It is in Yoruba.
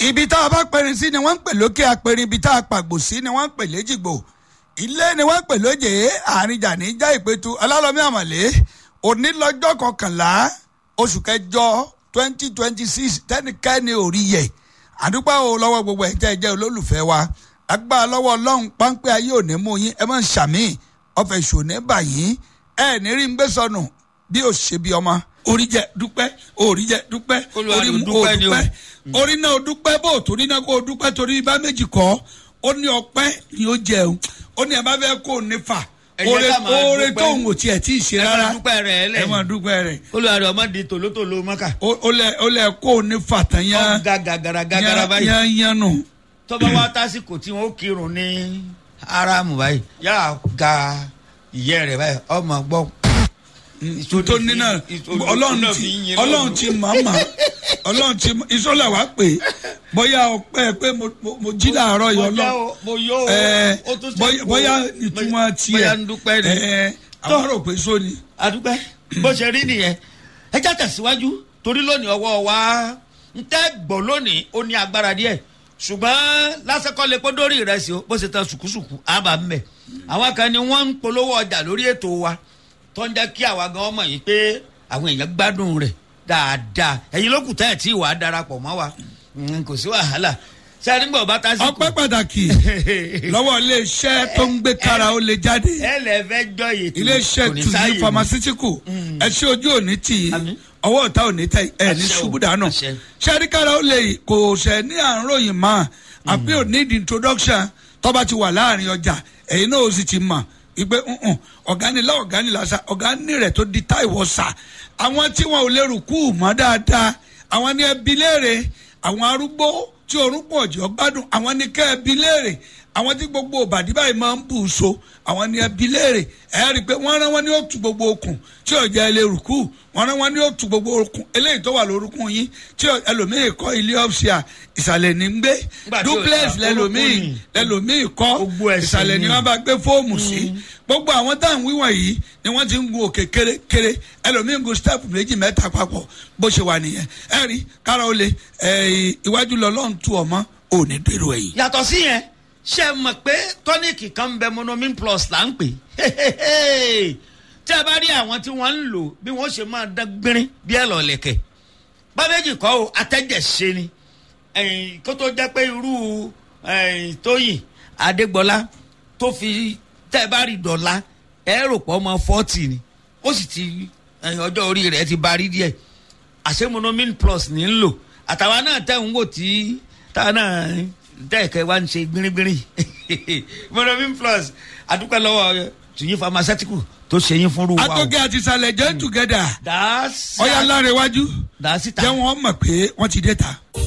ibi tá a bá pẹrin sí ni wọ́n ń pè lókè apẹrin ibi tá a pàgbò sí ni wọ́n ń pè léjìgbò ilé ni wọ́n ń pè lóje àárín jàní já ìpẹ́tù ọlálọ́mí àmọ̀lé òní lọ́jọ́ kọkànlá oṣù kẹjọ twenty twenty six tẹ́nikẹ́ni ò rí yẹ àdúpẹ́ o lọ́wọ́ gbogbo ẹ̀ tẹ́ ẹ jẹ́ olólùfẹ́ wa agbára lọ́wọ́ ọlọ́run páńpẹ́ ayé òní mú yín ẹ máa ń ṣàmì ọ̀fẹ́ ṣòní báyìí ẹ ní rí ń gbé sọnù bí ó ṣe bí ọmọ orí jẹ dúpẹ́ orí jẹ dúpẹ́ Olúwa orí ló mú o dúpẹ́ ni o. dúpẹ́ orí náà o dúpẹ́ bó o torí náà kó o dúpẹ́ torí bá méjì kọ́ ó ní ọpẹ́ ni ó jẹun ó ní ẹ bá fẹ́ kó o ní fà Ẹ jẹ́ oore ká máa oore dúpẹ́. tóun ò tiẹ̀ tí ì ṣe ẹ rárá máa dúpẹ́ rẹ̀ lẹ̀ ẹ máa dúpẹ́ rẹ̀ olùwàdì ọmọ di tòlótòló mọ́kà ó ó lẹ ó lẹ kó o ní fà tán yán ọ̀gá gàgàrà gàgàrà báyìí yán yán nù. tọ́ba wa tásìkò tí wọ́n kírun ní aramu báyìí yà ga ìyẹ́ rẹ̀ báyìí ọmọ gbọ́. tó ní náà ọlọ́run ti ọlọ́run ti màmá ọlọ́run ti ìṣọ́lá wa pè é bóyá ọpẹ́ pé mo mo- mo jí láàárọ̀ yọ lọ mo yó o ẹ ó tún ṣe bóyá kó- bóyá ìtumọ̀ tiẹ̀ bóyá ń dúpẹ́ ni. ẹ àwọn rò pé sóni. adúpẹ́ bó ṣe rí nìyẹn ẹ já tẹ̀síwájú torí lónìí ọwọ́ wa ń tẹ́ gbọ́ lónìí ó ní agbára díẹ̀ ṣùgbọ́n lásìkò lè pé dórí ìrẹsì o bó ṣe tan ṣùkúṣùkú àbá ń bẹ̀ àwọn kan ni wọ́n ń polówó ọjà lórí ètò wa tó ń jẹ́ kí àwa gan mọ̀ yìí pé àwọn èèyàn gbádùn rẹ̀ dáadáa ẹ̀yin ló kù tẹ́ ẹ̀ tí ì wà á darapọ̀ mọ́ wa Mm, kò sí wàhálà sẹ́ni gbọ́ bá tásìkò ọpẹ́ pàtàkì lọ́wọ́ iléeṣẹ́ tó ń gbé kára ó lè jáde ẹ lẹ fẹ́ jọ yìí iléeṣẹ́ tuyi pharmaceutical ẹ ṣe ojú òní tì í Àmín. ọwọ́ ọ̀tá òní tẹ ẹ ní Àṣẹ o, ṣubú dànù àṣẹ. ṣẹ́rí kára ó lè kò ṣẹ̀ ní àròyìn mọ́ àbí ò ní the introduction tọ́ba ti wà láàrin ọjà ẹ̀yin náà ó sì ti mọ̀ ìgbé ọ̀gánilá ọ̀gánilá sa ọ̀gání rẹ̀ tó di táìwọ̀ sà àwọn tí wọn ò lè rùkú mọ́ dáadáa àwọn ní ẹbí léèrè àwọn arúgbó tí orún pọ̀ jọ gbádùn àwọn ní kẹ́ ẹbí léèrè àwọn tí gbogbo òbàdí báyìí máa ń bù ú so àwọn ní ẹbí léèrè ẹ rí i pé wọ́n rán wọn ní òtún gbogbo okùn tí ò jẹ́ ilé rùkú wọ́n rán wọn ní òtún gbogbo okùn eléyìí tó wà lórúkún yín tí ò- ẹlòmíì kọ́ ilé ọ̀fṣìà ìsàlẹ̀ ní ń gbé Nígbà tí ò- duplex orúkún lẹ́lòmíì ni. lẹ́lòmíì kọ́ Gbogbo ẹ̀sìn ìsàlẹ̀ ni ni. wọ́n bá gbé fóòmù sí gbogbo àwọn tá à ń wíwọ̀n yìí ni wọ́n ti ń gun òkè kérékéré ẹlòmíì ń gun step méjì mẹ́ta papọ̀ bó ṣe wà nìyẹn ẹ rí kára ó le ẹ, iwájú lọ lọ́n tu ọmọ òní dèrò ẹ̀yìn. yàtọ̀ sí yẹn ṣe mọ̀ pé tọ́níìkì kan ń bẹ monomin plus là ń pè tí a bá rí àwọn tí wọ́n ń lò bí wọ́n ṣe máa dán gbérín bí ẹ̀ lọ́lẹ̀kẹ̀ bábẹ́jì kọ́ o atẹ́jẹ̀ṣe ni ẹ̀yìn kó tó jẹ́ pé irú ẹ̀yìn tóyìn adégbọlá tó fi tẹ́ ẹ bá rí dọ̀la ẹ rò pọ̀ ọmọ fọ́tì ni ó sì ti ẹ̀yìn ọjọ́ orí rẹ̀ ti barí díẹ̀ àṣẹ monomin plus ní ń lò àtàwa náà tẹ̀ ń wò tí táwa náà tẹ̀kẹ́ wá ń ṣe gbìnrín-gbìnrín monomin plus àdúpẹ́ lọ́wọ́ tùyín pharmaceutical tó ṣe yín fúnrú wa o. atọ́gẹ́ àti ìsàlẹ̀ jẹ́ together dàásì ọ̀yà lára iwájú dàásì ta. jẹ́ wọ́n mọ̀ pé wọ́n ti dé ta.